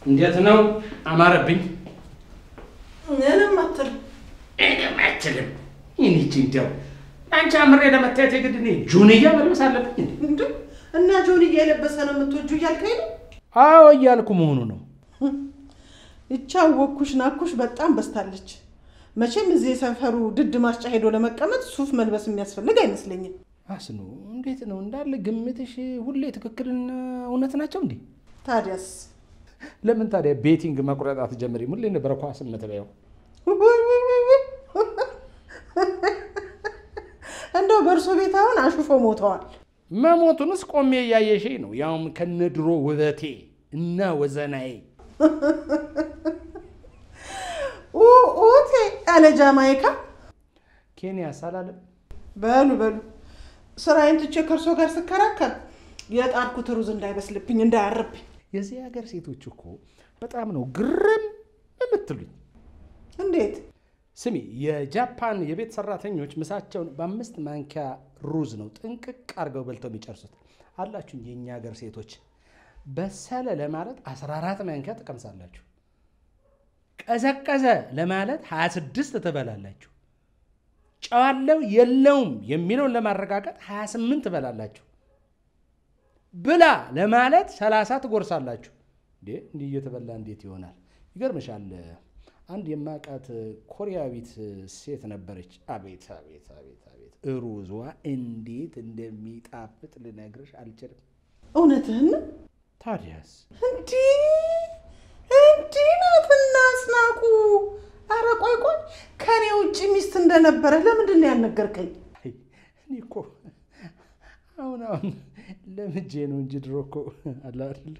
እንዴት ነው? አማረብኝ። ምንም አትልም። እኔም አትልም። ይህቺ እንዲያው አንቺ አምሬ ለመታየት የግድ እኔ ጆንያ መልበስ አለብኝ እንዴ? እንዴ እና ጆንያ የለበሰ ነው የምትወጁ እያልከኝ ነው? አዎ እያልኩ መሆኑ ነው። ይቻ ወኩሽ ናኩሽ በጣም በስታለች። መቼም እዚህ የሰፈሩ ድድ ማስጫ ሄዶ ለመቀመጥ ሱፍ መልበስ የሚያስፈልግ አይመስለኝም። አስኑ እንዴት ነው እንዳለ ግምትሽ ሁሌ ትክክልና እውነት ናቸው እንዴ? ታዲያስ ለምን ታዲያ ቤቲንግ መቁረጥ አትጀምሪም? ሁሌ ነበረ ኳስ የምትበያው። ውይ ውይ ውይ ውይ! እንደው በእርሶ ቤት አሁን አሹፎ ሞተዋል። መሞቱንስ ቆሜ እያየሽኝ ነው፣ ያውም ከነድሮ ውበቴ እና ወዘናዬ። ኡቴ ያለ ጃማይካ ኬንያ ሳላለም በሉ በሉ ስራዬን ትቼ ከእርሶ ጋር ስከራከር የጣርኩት ሩዝ እንዳይበስልብኝ እንዳያርብኝ። የዚህ ሀገር ሴቶች እኮ በጣም ነው ግርም የምትሉኝ። እንዴት ስሚ፣ የጃፓን የቤት ሰራተኞች ምሳቸውን በአምስት ማንኪያ ሩዝ ነው ጥንቅቅ አድርገው በልተው የሚጨርሱት። አላችሁ የእኛ ሀገር ሴቶች በሰለ ለማለት 14 ማንኪያ ትቀምሳላችሁ። ቀዘቀዘ ለማለት 26 ትበላላችሁ። ጨዋለው የለውም የሚለውን ለማረጋገጥ 28 ትበላላችሁ። ብላ ለማለት 30 ትጎርሳላችሁ። እንዴ እንዲህ እየተበላ እንዴት ይሆናል? ይገርምሻል። አንድ የማውቃት ኮሪያዊት ሴት ነበረች። አቤት አቤት አቤት አቤት ሩዟ እንዴት እንደሚጣፍጥ ልነግርሽ አልችልም። እውነትህን ነው? ታዲያስ እንዲህ እንዲህ ናትና አስናቁ። አረ ቆይ ቆይ ከኔ ውጭ ሚስት እንደነበረ ለምንድን ነው ያልነገርከኝ? አይ፣ እኔ እኮ አሁን አሁን ለምጄ ነው እንጂ ድሮ እኮ አለ አይደል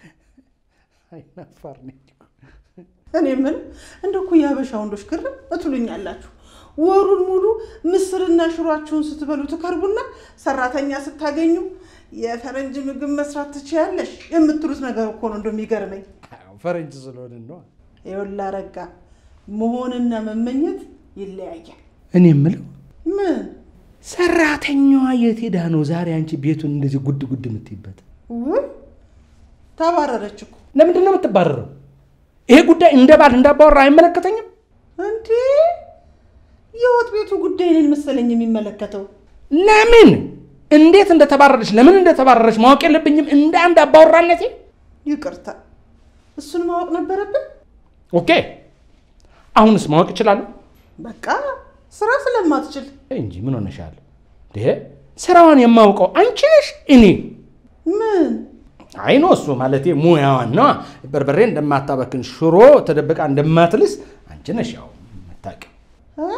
አይናፋር ነኝ እኮ። እኔ ምን እንደ እኮ የሀበሻ ወንዶች ግርም እትሉኛላችሁ። ወሩን ሙሉ ምስርና ሽሯችሁን ስትበሉ ትከርቡና ሰራተኛ ስታገኙ የፈረንጅ ምግብ መስራት ትችያለሽ የምትሉት ነገር እኮ ነው እንደሚገርመኝ። አዎ፣ ፈረንጅ ስለሆንን ነው። ይኸውልህ አረጋ፣ መሆንና መመኘት ይለያያል። እኔ የምለው ምን ሰራተኛዋ የት ሄዳ ነው ዛሬ አንቺ ቤቱን እንደዚህ ጉድ ጉድ የምትይበት? ውይ ተባረረች እኮ ለምንድን ነው የምትባረረው? ይሄ ጉዳይ እንደ ባል እንዳባወራ አይመለከተኝም። እንዴ! የወጥ ቤቱ ጉዳይ እኔን መሰለኝ የሚመለከተው። ለምን እንዴት እንደተባረረች ለምን እንደተባረረች ማወቅ የለብኝም እንደ አንድ አባወራነቴ? ይቅርታ፣ እሱን ማወቅ ነበረብን። ኦኬ አሁንስ ማወቅ እችላለሁ በቃ ስራ ስለማትችል እንጂ ምን ሆነሻል? ይሄ ስራዋን የማውቀው አንቺ ነሽ እኔ ምን አይኖ እሱ ማለቴ ሙያዋን ነዋ። በርበሬ እንደማታበክን ሽሮ ተደብቃ እንደማትልስ አንቺ ነሽ ያው የምታውቂው። እ?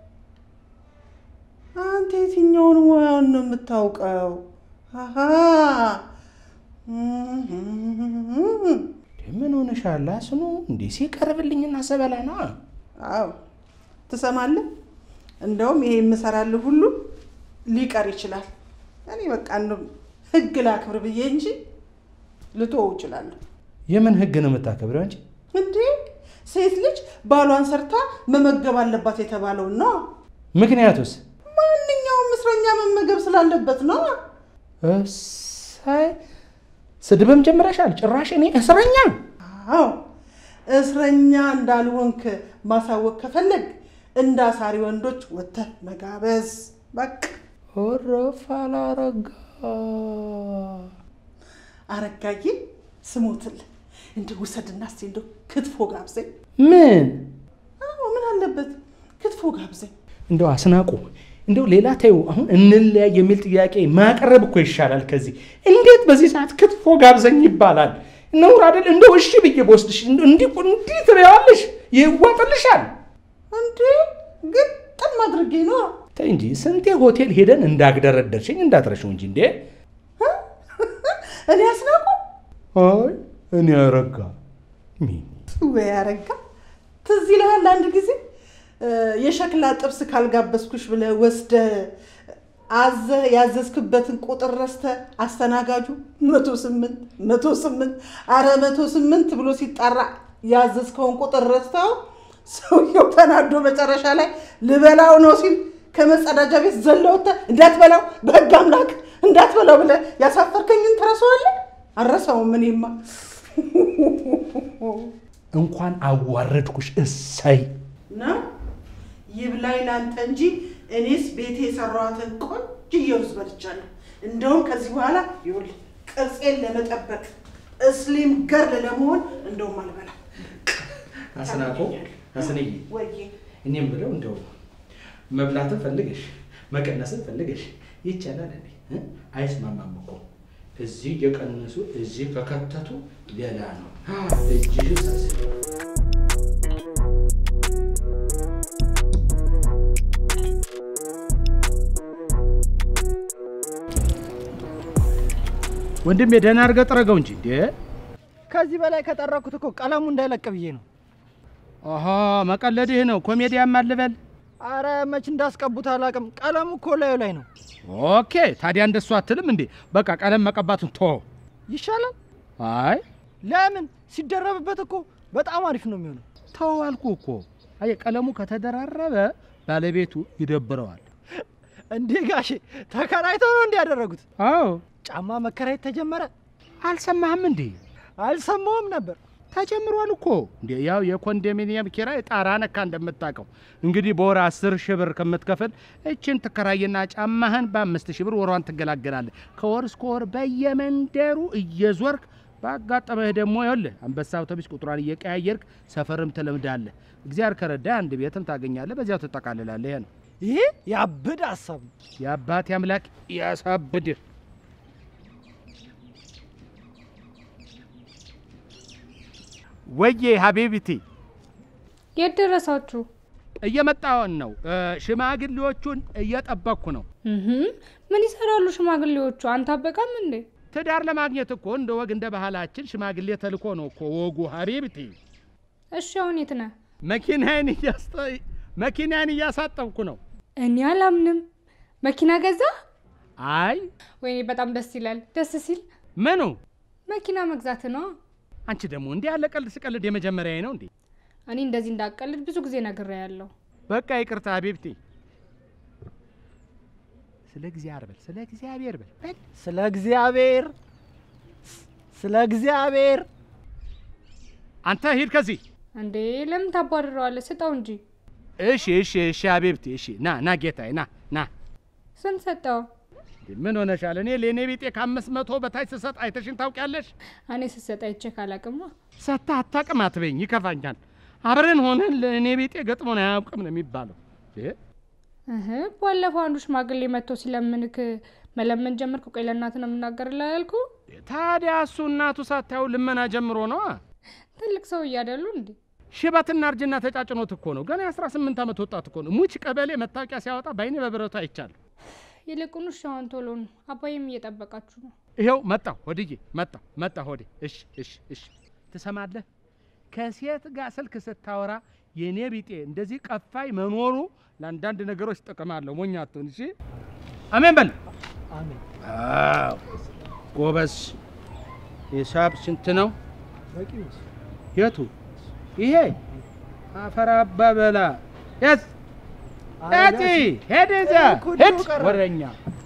አንተ የትኛውን ሙያውን ነው የምታውቀው? አሃ እንዴ ምን ሆነሻል? አስኑ እንዴ ሲቀርብልኝና ሰበላ ነዋ። አዎ ትሰማለህ? እንደውም ይሄ የምሰራልህ ሁሉ ሊቀር ይችላል። እኔ በቃ እንደው ህግ ላክብር ብዬ እንጂ ልተወው እችላለሁ። የምን ህግ ነው የምታከብረው አንቺ? እንዴ ሴት ልጅ ባሏን ሰርታ መመገብ አለባት የተባለውን ነው። ምክንያቱስ? ማንኛውም እስረኛ መመገብ ስላለበት ነው። እሳይ ስድብም ጀምረሻል። ጭራሽ እኔ እስረኛ አዎ እስረኛ እንዳልሆንክ ማሳወቅ ከፈለግ እንደ አሳሪ ወንዶች ወጥተህ መጋበዝ በቃ። ወረፍ አላረጋ አረጋዬ ስሞትልህ እንደ ውሰድና እስኪ እንደው ክትፎ ጋብዘኝ። ምን አዎ ምን አለበት ክትፎ ጋብዘኝ። እንደው አስናቁ እንደው ሌላ ተይው። አሁን እንለያይ የሚል ጥያቄ ማቅረብ እኮ ይሻላል ከዚህ። እንዴት በዚህ ሰዓት ክትፎ ጋብዘኝ ይባላል? ነውር አይደል? እንደው እሺ ብዬ በወስድሽ እንደው እንዲህ እንዲህ ትበያዋለሽ፣ ይዋጥልሻል። እንዴ ግጥም አድርጌ ነው ተይ እንጂ ስንቴ ሆቴል ሄደን እንዳግደረደርሽኝ እንዳትረሽው እንጂ እንዴ። እኔ አስናቁ አይ እኔ አረጋ ምን ወይ አረጋ ትዝ ይልሃል አንድ ጊዜ እ፣ የሸክላ ጥብስ ካልጋበዝኩሽ ብለህ ወስደህ አዘህ ያዘዝክበትን ቁጥር ረስተህ አስተናጋጁ መቶ ስምንት መቶ ስምንት አረ መቶ ስምንት ብሎ ሲጣራ ያዘዝከውን ቁጥር ረስተው ሰውየው ተናዶ መጨረሻ ላይ ልበላው ነው ሲል ከመጸዳጃ ቤት ዘለውተ እንዳትበላው በህግ አምላክ እንዳትበላው ብለህ ያሳፈርከኝን ትረሳዋለህ? አልረሳውም እኔማ እንኳን አዋረድኩሽ። እሰይ ነው ይብላኝ ላንተ እንጂ እኔስ ቤቴ የሰራኋትን ቆንጅዬ ሩዝ በልቻለሁ። እንደውም ከዚህ በኋላ ይኸውልህ ቅርጼን ለመጠበቅ እስሊም ገርል ለመሆን እንደውም አልበላም። አስናቆ አስንዬ ወይዬ እኔም ብለው እንደው መብላትን ፈልገሽ መቀነስን ፈልገሽ ይቻላል እንዴ? እ? አይስማማም እኮ እዚህ እየቀነሱ እዚህ ከከተቱ ሌላ ነው። እጅሽ ሰብስቢ። ወንድሜ ደህና አድርገህ ጥረገው እንጂ እንዴ! ከዚህ በላይ ከጠረኩት እኮ ቀለሙ እንዳይለቅ ብዬ ነው። ኦሆ መቀለድህ ነው። ኮሜዲያን ማልበል አረ መች እንዳስቀቡት አላውቅም። ቀለሙ እኮ ላዩ ላይ ነው። ኦኬ። ታዲያ እንደሱ አትልም እንዴ? በቃ ቀለም መቀባቱን ቶ ይሻላል። አይ ለምን ሲደረብበት እኮ በጣም አሪፍ ነው የሚሆነው። ተው አልኩ እኮ። አየህ ቀለሙ ከተደራረበ ባለቤቱ ይደብረዋል። እንዴ ጋሼ ተከራይተው ነው እንዲህ ያደረጉት? አዎ ጫማ መከራየት ተጀመረ? አልሰማህም እንዴ? አልሰማውም ነበር። ተጀምሯል እኮ እንዴ። ያው የኮንዶሚኒየም ኪራይ ጣራ ነካ እንደምታውቀው። እንግዲህ በወር አስር ሺህ ብር ከምትከፍል እችን ትከራይና ጫማህን በአምስት ሺህ ብር ወሯን ትገላገላለህ። ከወር እስከ ወር በየመንደሩ እየዞርክ ባጋጠመህ ደግሞ ይኸውልህ አንበሳ አውቶቡስ ቁጥሯን እየቀያየርክ ሰፈርም ትለምዳለህ። እግዚአብሔር ከረዳ አንድ ቤትም ታገኛለህ። በዚያው ትጠቃልላለህ። ይሄ ነው ይሄ ያብድ ሀሳብ ነው። የአባቴ አምላክ ያሳብድህ። ወዬ ሀቢብቲ የት ደረሳችሁ? እየመጣውን ነው። እ፣ ሽማግሌዎቹን እየጠበቅኩ ነው። እህም፣ ምን ይሰራሉ ሽማግሌዎቹ? አንተ አበቃም እንዴ? ትዳር ለማግኘት እኮ እንደ ወግ እንደ ባህላችን ሽማግሌ ተልኮ ነው እኮ ወጉ። ሀቢብቲ እሺ አሁን የት ነህ? መኪናዬን እያስጠ- መኪናዬን እያሳጠብኩ ነው። እኔ አላምንም። መኪና ገዛ? አይ ወይኔ በጣም ደስ ይላል። ደስ ሲል ምኑ? መኪና መግዛት ነው። አንቺ ደግሞ እንዲህ ያለ ቀልድ ስቀልድ የመጀመሪያዬ ነው እንዴ? እኔ እንደዚህ እንዳቀልድ ብዙ ጊዜ ነግሬያለሁ። በቃ ይቅርታ ሀቢብቲ። ስለ እግዚአብሔር በል፣ ስለ እግዚአብሔር በል በል። ስለ እግዚአብሔር ስለ እግዚአብሔር አንተ ሂድ ከዚህ። እንዴ ለምን ታባርረዋለህ? ስጠው እንጂ። እሺ እሺ እሺ ሀቢብቲ እሺ። ና ና ጌታዬ ና ና። ስንት ሰጠው? ምን ሆነሻል? እኔ ለእኔ ቢጤ ከአምስት መቶ በታች ስሰጥ አይተሽን ታውቂያለሽ? እኔ ስሰጥ አይቼ ካላቅማ ሰታ አታውቅም አትበይኝ፣ ይከፋኛል። አብረን ሆነን ለእኔ ቢጤ ገጥሞን አያውቅም ነው የሚባለው። እ? እህ ባለፈው አንዱ ሽማግሌ መጥቶ ሲለምንክ መለመን ጀመርክ። ቆይ ለእናትህ ነው የምናገርልህ ያልኩ። ታዲያ እሱ እናቱ ሳታየው ልመና ጀምሮ ነዋ። ትልቅ ሰው እያደሉ እንዴ? ሽበትና እርጅና ተጫጭኖት እኮ ነው። ገና የአስራ ስምንት ዓመት ወጣት እኮ ነው። ሙች ቀበሌ መታወቂያ ሲያወጣ በአይኔ በብረቱ አይቻለሁ። ይልቁኑ ሻውን ቶሎ ነው። አባዬም እየጠበቃችሁ ነው። ይኸው መጣሁ ሆድዬ፣ መጣሁ መጣሁ ሆዴ። እሺ እሺ እሺ። ትሰማለህ? ከሴት ጋር ስልክ ስታወራ የኔ ቢጤ እንደዚህ ቀፋይ መኖሩ ለአንዳንድ ነገሮች ጥቅም አለው። ሞኝ አትሁን። እሺ አሜን በል። አሜን። አዎ ጎበዝ። ሂሳብ ስንት ነው? በቂ ነው። የቱ? ይሄ አፈር አባበላ የት ያቺ ሄድ እዛ ኩዱ ሄድ ቀረ። ወረኛ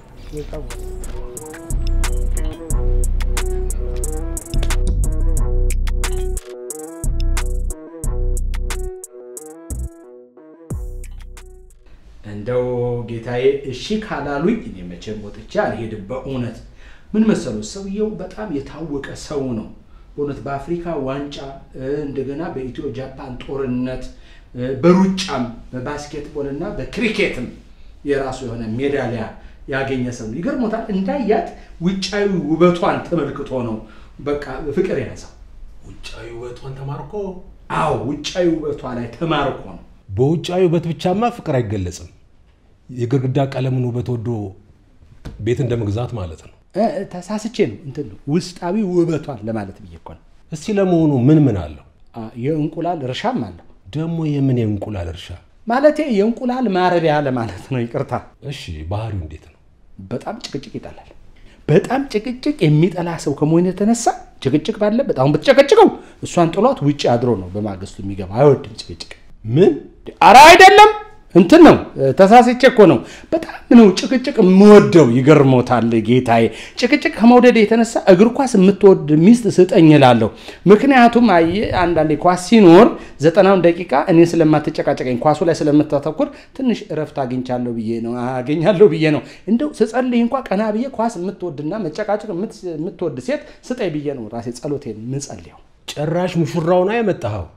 እንደው ጌታዬ እሺ ካላሉኝ እኔ መቼም ወጥቼ አልሄድም። በእውነት ምን መሰሉ ሰውየው በጣም የታወቀ ሰው ነው። በእውነት በአፍሪካ ዋንጫ እ፣ እንደገና በኢትዮ ጃፓን ጦርነት እ፣ በሩጫም በባስኬትቦል እና በክሪኬትም የራሱ የሆነ ሜዳሊያ ያገኘ ሰው ነው። ይገርሞታል። እንዳያት ውጫዊ ውበቷን ተመልክቶ ነው በቃ ፍቅር የያዘው። ውጫዊ ውበቷን ተማርኮ አዎ ውጫዊ ውበቷ ላይ ተማርኮ ነው። በውጫዊ ውበት ብቻማ ፍቅር አይገለጽም። የግድግዳ ቀለምን ውበት ወዶ ቤት እንደ መግዛት ማለት ነው። እ፣ ተሳስቼ ነው እንትን ነው ውስጣዊ ውበቷን ለማለት ብዬ እኮ ነው። እስቲ ለመሆኑ ምን ምን አለው? አ፣ የእንቁላል እርሻም አለው ደግሞ የምን የእንቁላል እርሻ? ማለቴ የእንቁላል ማረቢያ ለማለት ነው። ይቅርታ። እሺ ባህሪው እንዴት ነው? በጣም ጭቅጭቅ ይጠላል። በጣም ጭቅጭቅ የሚጠላ ሰው ከመሆኑ የተነሳ ጭቅጭቅ ባለበት አሁን ብትጨቀጭቀው እሷን ጥሏት ውጭ አድሮ ነው በማግስቱ የሚገባ። አይወድም ጭቅጭቅ። ምን አረ አይደለም እንትን ነው ተሳስቼ እኮ ነው። በጣም ነው ጭቅጭቅ የምወደው። ይገርሞታል ጌታዬ። ጭቅጭቅ ከመውደድ የተነሳ እግር ኳስ የምትወድ ሚስት ስጠኝ እላለሁ። ምክንያቱም አየህ አንዳንዴ ኳስ ሲኖር ዘጠናውን ደቂቃ እኔ ስለማትጨቃጨቀኝ ኳሱ ላይ ስለምታተኩር ትንሽ እረፍት አግኝቻለሁ ብዬ ነው አገኛለሁ ብዬ ነው። እንደው ስጸልይ እንኳ ቀና ብዬ ኳስ የምትወድና መጨቃጨቅ የምትወድ ሴት ስጠኝ ብዬ ነው ራሴ ጸሎቴን ምጸልየው። ጭራሽ ሙሽራውን ያመጣኸው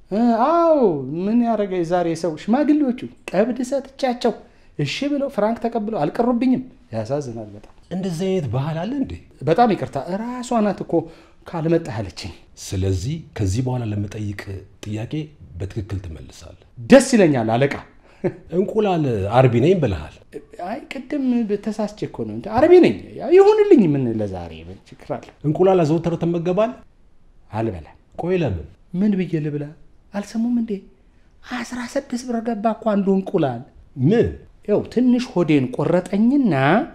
አዎ ምን ያደረገ የዛሬ ሰው ሽማግሌዎቹ ቀብድ ሰጥቻቸው እሺ ብለው ፍራንክ ተቀብለው አልቀሩብኝም። ያሳዝናል በጣም። እንደዚህ አይነት ባህል አለ እንዴ? በጣም ይቅርታ እራሷ ናት እኮ ካልመጣህ አለችኝ። ስለዚህ ከዚህ በኋላ ለመጠይቅ ጥያቄ በትክክል ትመልሳለህ። ደስ ይለኛል አለቃ። እንቁላል አርቢ ነኝ ብለሃል። አይ ቅድም ተሳስቼ እኮ ነው አረቢ ነኝ። ያው ይሁንልኝ። ምን ለዛሬ ምን ችግር አለ? እንቁላል አዘውትረህ ትመገባለህ? አልበላም። ቆይ ለምን? ምን ብዬ ልብላ? አልሰሙም እንዴ? አስራ ስድስት ብር ገባ እኮ አንዱ እንቁላል። ምን ያው ትንሽ ሆዴን ቆረጠኝና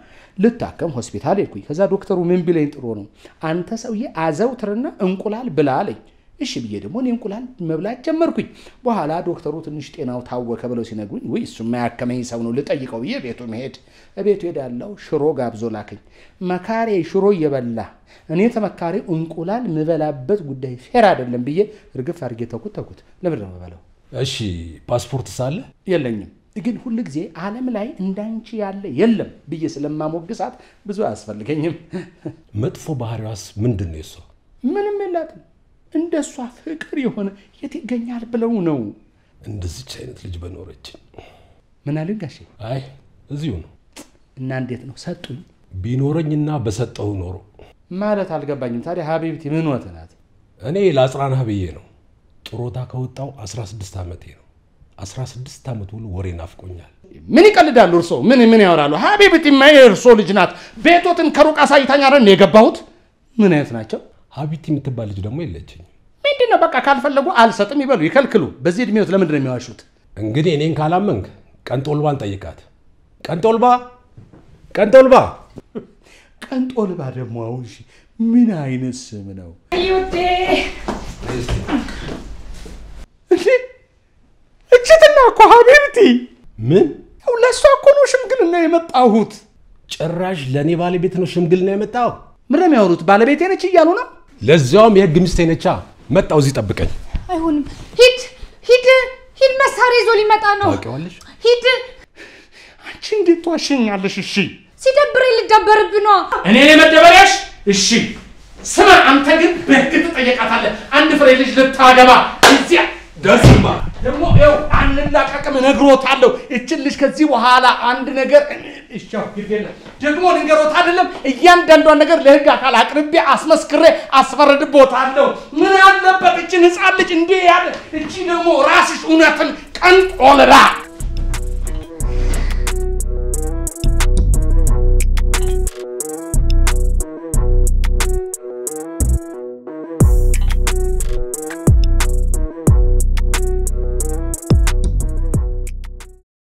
ልታከም ሆስፒታል ሄድኩኝ። ከዛ ዶክተሩ ምን ቢለኝ ጥሩ ነው አንተ ሰውዬ አዘውትርና እንቁላል ብላ አለኝ። እሺ ብዬ ደግሞ እኔ እንቁላል መብላት ጀመርኩኝ። በኋላ ዶክተሩ ትንሽ ጤናው ታወከ ብለው ሲነግሩኝ ውይ እሱ የማያከመኝ ሰው ነው ልጠይቀው ብዬ ቤቱ መሄድ ቤቱ ሄዳለሁ። ሽሮ ጋብዞ ላከኝ። መካሬ ሽሮ እየበላ እኔ ተመካሪ እንቁላል ምበላበት ጉዳይ ፌር አይደለም ብዬ እርግፍ አድርጌ ተኩት ተኩት። ለምንድን ነው የምበላው? እሺ ፓስፖርት ሳለ የለኝም ግን ሁል ጊዜ ዓለም ላይ እንዳንቺ ያለ የለም ብዬ ስለማሞግሳት ብዙ አያስፈልገኝም። መጥፎ ባህሪዋስ ምንድን ነው? የሷ ምንም የላትም። እንደ እሷ ፍቅር የሆነ የት ይገኛል ብለው ነው። እንደዚች አይነት ልጅ በኖረች። ምን አሉኝ ጋሼ? አይ እዚሁ ነው እና እንዴት ነው ሰጡኝ ቢኖረኝና በሰጠሁ ኖሮ ማለት አልገባኝም። ታዲያ ሀቢብቲ ምን ወት ናት? እኔ ለአጽናናህ ብዬ ነው። ጥሮታ ከወጣው 16 ዓመቴ ነው። 16 ዓመት ሙሉ ወሬ ናፍቆኛል። ምን ይቀልዳሉ እርሶ? ምን ምን ያወራሉ? ሀቢብቲማ የእርሶ ልጅ ናት። ቤቶትን ከሩቅ አሳይታኝ አይደል የገባሁት? ምን አይነት ናቸው? ሀቢቲ የምትባል ልጅ ደግሞ የለችኝ። ምንድን ነው በቃ ካልፈለጉ አልሰጥም ይበሉ፣ ይከልክሉ። በዚህ እድሜዎት ለምንድን ነው የሚዋሹት? እንግዲህ እኔን ካላመንክ ቀንጦልባን ጠይቃት። ቀንጦልባ ቀንጦልባ ቀንጦልባ ደግሞ አሁን እሺ፣ ምን አይነት ስም ነው? እንዴ እችትና እኮ ሀቢብቲ ምን ያው ለእሷ እኮ ነው ሽምግልና የመጣሁት። ጭራሽ ለእኔ ባለቤት ነው ሽምግልና የመጣው? ምን ነው የሚያወሩት? ባለቤቴ ነች እያሉ ነው። ለዚያውም የህግ ሚስቴ ነቻ። መጣው እዚህ ጠብቀኝ። አይሆንም። ሂድ ሂድ ሂድ፣ መሳሪያ ይዞ ሊመጣ ነው። ታውቂዋለሽ? ሂድ። አንቺ እንዴት ትዋሸኛለሽ? እሺ ሲደብረኝ ልደበርብ ነዋ። እኔ መደበሪያሽ? እሺ ስማ፣ አንተ ግን በህግ ትጠየቃታለህ። አንድ ፍሬ ልጅ ልታገባ እዚያ ደስማ ደግሞ ይኸው አንላቀቅም፣ እነግሮታለሁ። እችን ልጅ ከዚህ በኋላ አንድ ነገር እሻው ግድ የለም ደግሞ ልንገሮት አይደለም እያንዳንዷን ነገር ለህግ አካል አቅርቤ አስመስክሬ አስፈረድቦታለሁ። ምን አለበት እችን ህፃን ልጅ እንዲህ ያለ እቺ ደግሞ ራስሽ እውነትን ቀንቆልላ